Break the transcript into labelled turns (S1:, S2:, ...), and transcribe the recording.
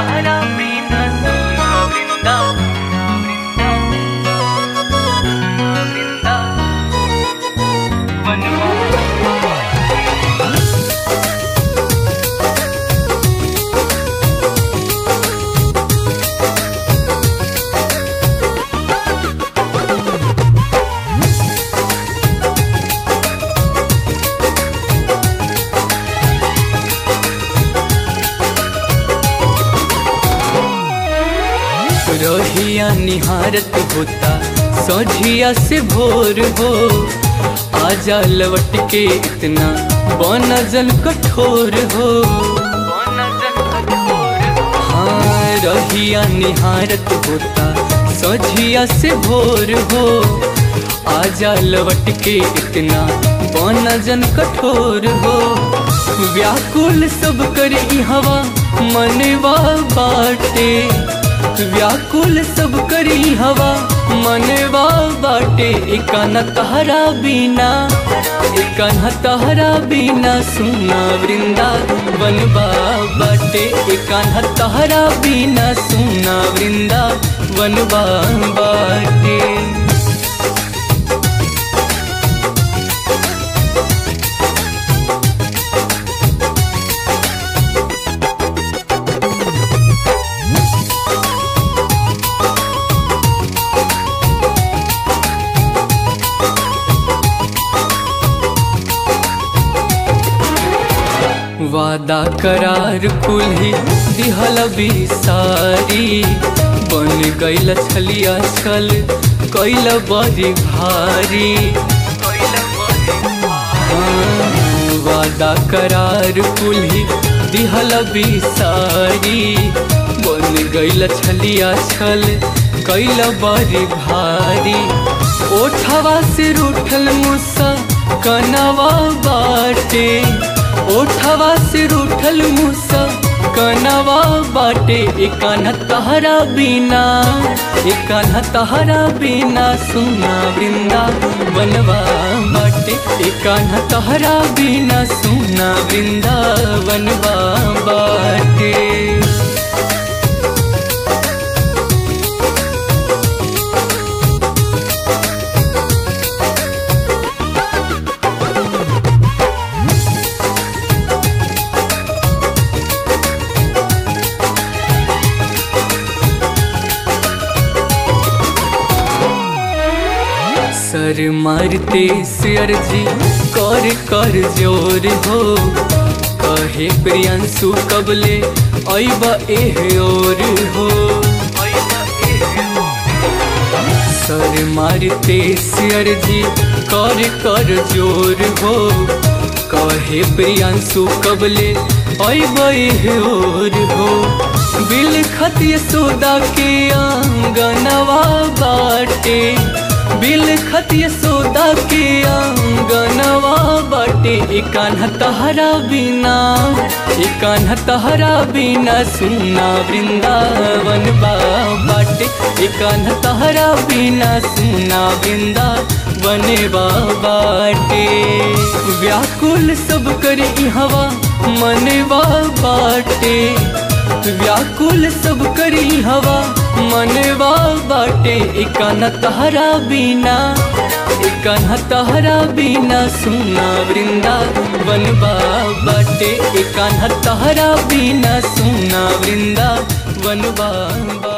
S1: तहरा बिना सुना वृंदा वृंदा रहिया निहारत होता सोझिया से भोर हो आजा लवट के इतना बनजल कठोर हो हाँ रहिया निहारत होता सोझिया से भोर हो आजा लवट के इतना बनजन कठोर हो व्याकुल सब कर हवा मनवा बाटे व्याकुल सब करी हवा मनवा बाटे एकान तहरा बिना एकान तहरा बिना सुना वृंदा बनबा बाटे एकान तहरा बिना सुना वृंदा बनबा बाटे वादा करार कुल्ही दिहल बिसारी बन गईल छलिया छल कैल बड़ी भारी हाँ, वादा करार कुल्ही दिहल बिसारी बन गईल छलिया छल कैल बड़ी भारी ओठवा से रूठल मुसा कनवा बाटे ओठवा से रूठल मुसा कनवा बाटे एकान तहरा बिना एकान तहरा बिना सुना वृंदा बनवा बाटे एकान तहरा बिना सुना वृंदा बनवा बाटे सर मारते सियर जी कर कर जोर हो कहे प्रियंसु कबले ऐब एह और हो सर मारते सियर जी कर कर जोर हो कहे प्रियंसु कबले ऐब एह और हो बिल खतिय सोदा के आंगनवा बाटे बिल खतिय सोदा के आंगनवा बाटे एकान तहरा बिना एकान तहरा बिना सुना वृंदावन बा बाटे एकान तहरा बिना सुना वृंदावन बा बाटे व्याकुल सब कर हवा मनवा बाटे व्याकुल सब करी हवा मनवा बाटे एकान तहरा बिना एकान तहरा बिना सुना वृंदा बनबा बाटे एकान तहरा बिना सुना वृंदा बनबा